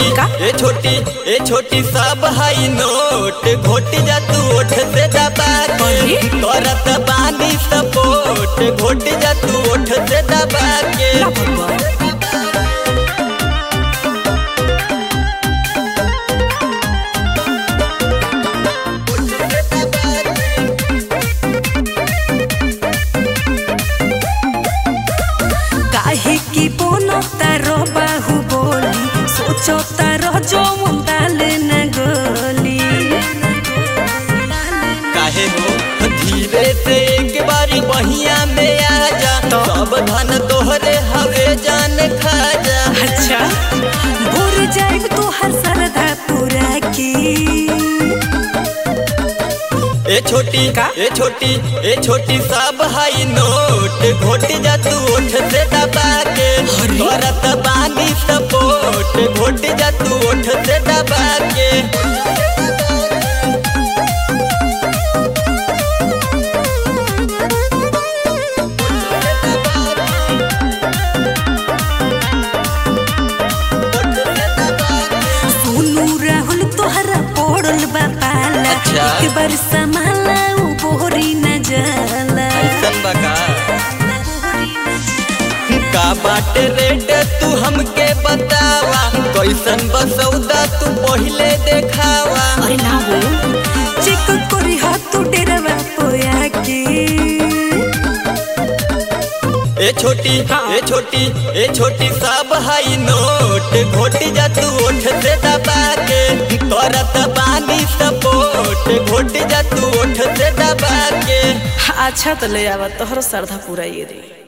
छोटी का? ए छोटी ए छोटी सब हाई नोट घोट जा तू ओठ से दबा के अरे? करत बानी सपोर्ट घोट जा तू ओठ से दबा के ना भगवान काहे की बोनो तारो बाहु बोली सोचो तारो जो मुंदाल न गोली काहे हो धीरे से एक बारी बहिया में आ जा सब धन तोहरे हवे जान खा जा अच्छा भूल जाए तो हर सरदा पूरा की ए छोटी का? ए छोटी ए छोटी सब हाई नोट घोट जा तू ओठ से दबा के अरे? करत बानी सपोर्ट घोट जा तू ओठ से दबा के सुनू राहुल तोहरा पड़ल बा पाला अच्छा। एक बार संभाला उ बोरी न जाला ऐसन बका का बाटे रेट तू हमके बतावा कैसन बसौदा तू पहिले देखावा अरे ना हो चेक करी हाथ तू डेरवा पोया के ए छोटी हाँ। ए छोटी ए छोटी सब हाई नोट घोट जा तू ओठ से दबा के करत बानी सपोर्ट घोट जा तू ओठ से दबा के अच्छा तो ले आवा तोहरो श्रद्धा पूरा ये दे